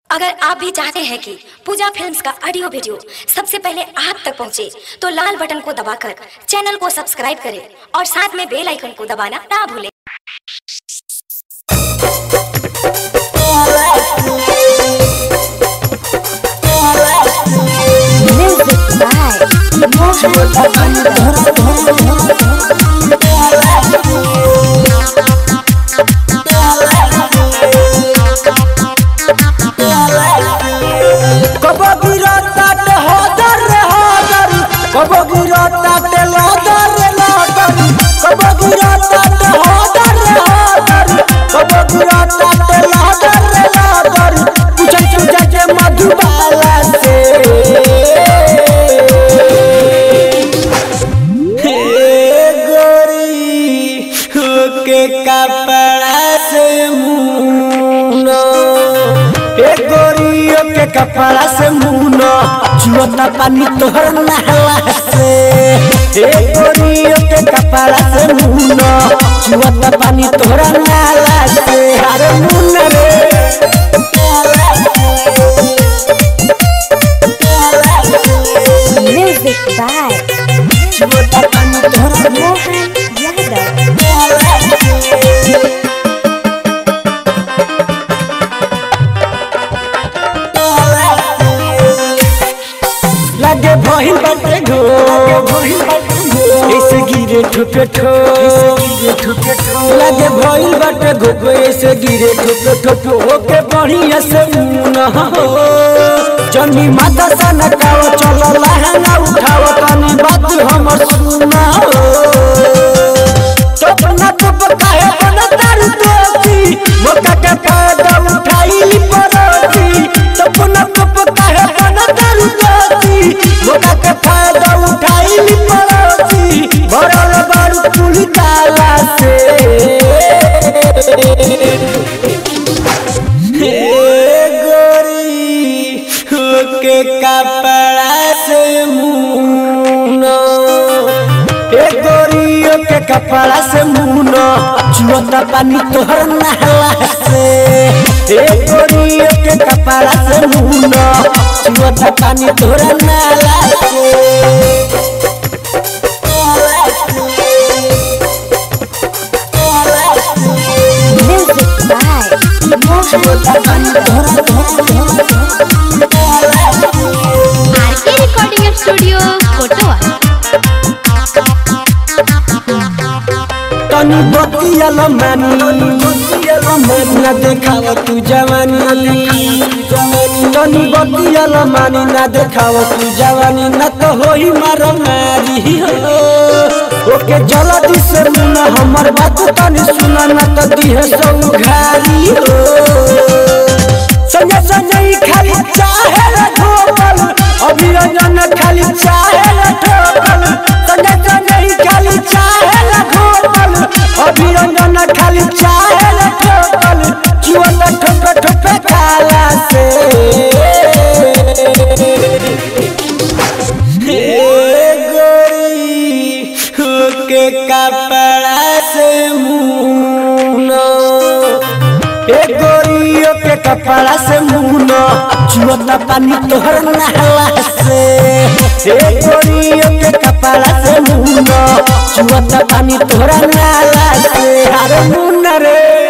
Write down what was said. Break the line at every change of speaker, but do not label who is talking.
अगर आप भी चाहते हैं कि पूजा फिल्म्स का ऑडियो वीडियो सबसे पहले आप तक पहुंचे, तो लाल बटन को दबाकर चैनल को सब्सक्राइब करें और साथ में बेल आइकन को दबाना ना भूलें
Music by Mohan
कब गिरतात हदर रे हदर कब गिरतात लदर रे लदर कब गिरतात हदर रे हदर कब गिरतात लदर रे लदर पूछन पूछा के मधुबाला से हे गोरी के कपड़ा से मुनो हे गोरियों के कपड़ा से मुनो चुअता पानी तोहर नहला से हे गोरियों के कपड़ा से मुनो चुअता पानी तोहर नहला से अरे मुन रे
Music by
चुअता पानी तोहर
Mohan Yadav
लगे भइल बाटे घो ऐसे गिरे ठुके ठो लगे भइल बाटे घो ऐसे गिरे ठुके ठो ओके बढ़िया से मुना हो जनी माता सन काव चलो लहंगा उठाव तनी बात हमर सुना हो सपना चुप काहे बन तारू दोती मौका के फायदा उठाई परोती सपना चुप काहे बन तारू दोती मौका के फायदा उठाई परोती भरल बारू पुली ताला से हे गोरी के कपड़ा से मुनो हे गोरियों के कपड़ा से मुनो चुअता पानी तोहर नहला से हे गोरियों के कपड़ा से मुनो चुअता पानी तोहर नहला से
Music by Mohan
RK recording studio Kotwa
तनी बतियल मानी ना देखाव तू जवानी तनी बतियल मानी ना देखाव तू जवानी न तो होई मार मारी हो ओके जल्दी से मुना हमर बात तनी सुना ना तो दिहे सौ घारी हो संगे संगे ही खाली चाहे रे ठोकल अभिरंजन खाली चाहे रे ठोकल संगे संगे ही खाली चाहे रे ठोकल अभिरंजन खाली चाहे रे ठोकल चुअल ठोक ठोक खाला से हे गोरी के कपड़ा से मुनो हे गोरियों के कपड़ा से मुनो चुअता पानी तोहर नहला से हे गोरियों के कपड़ा से मुनो चुअता पानी तोहर नहला से अरे मुन रे